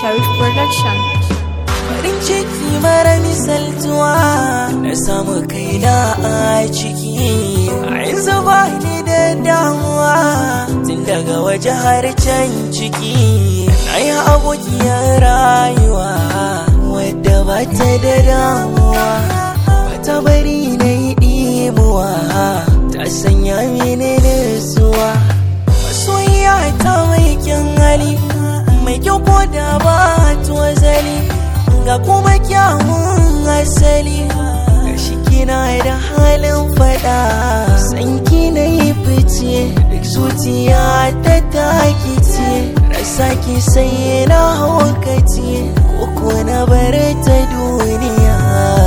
Sharif Production. farin ciki mara misaltuwa na samu kaina a ciki a yanzu ba ni da damuwa tun daga waje har can ciki na yi abokiyar rayuwa wadda ba ta da damuwa ba ta bari na yi ɗimuwa ta sanya mini nutsuwa masoyiya ta mai kyan hali mai kyau ko da ba zali ga kuma kyawun asali gashi kina da halin fada sanki na yi fice duk zuciya ta takice rasa ki sai na haukace koko na bar ta duniya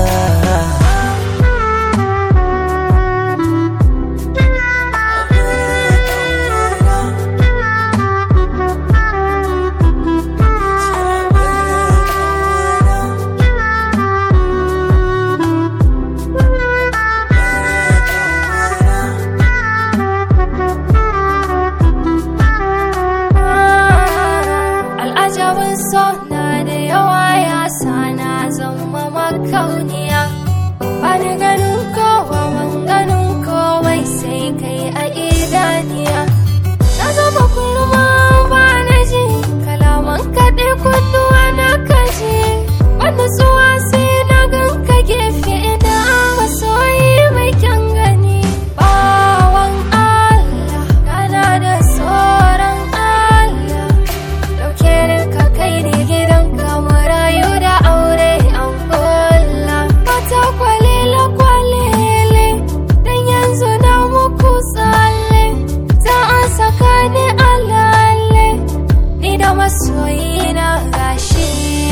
Al'ajabin so na da yawa ya sa na zama makauniya. Ba ni ganin kowa ban ganin komai sai kai a idaniya. Na zama kurma ba na ji kalaman kaɗe kunnuwa na kaji. Wanda tsuwa sai na gan ka gefe ina masoyi mai kyan gani. Bawan Allah, kana da tsoron Allah. Dauke da ka kai ni gidan ka mu rayu da aure an kulla Mata kwalele kwalele Dan yanzu na muku tsalle Za a saka ni alalle Ni da masoyi na gashi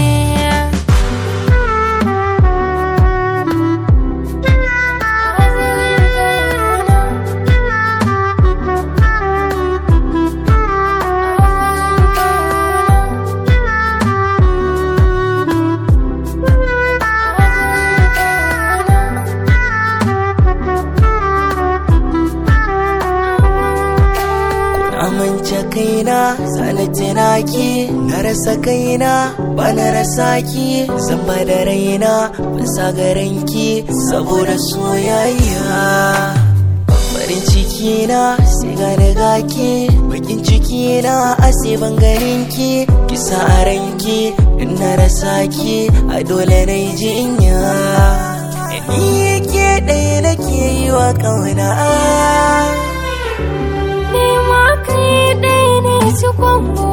amince kaina zana ki na rasa kaina ba na rasa ki zan ba da raina ban sa garanki saboda soyayya farin ciki na sai ga daga ki bakin ciki na a sai ban ganin ki kisa a ranki in na rasa ki a dole na yi jinya ni ke ɗaya nake yi wa ƙauna Ni ma kai ɗaya ne cikon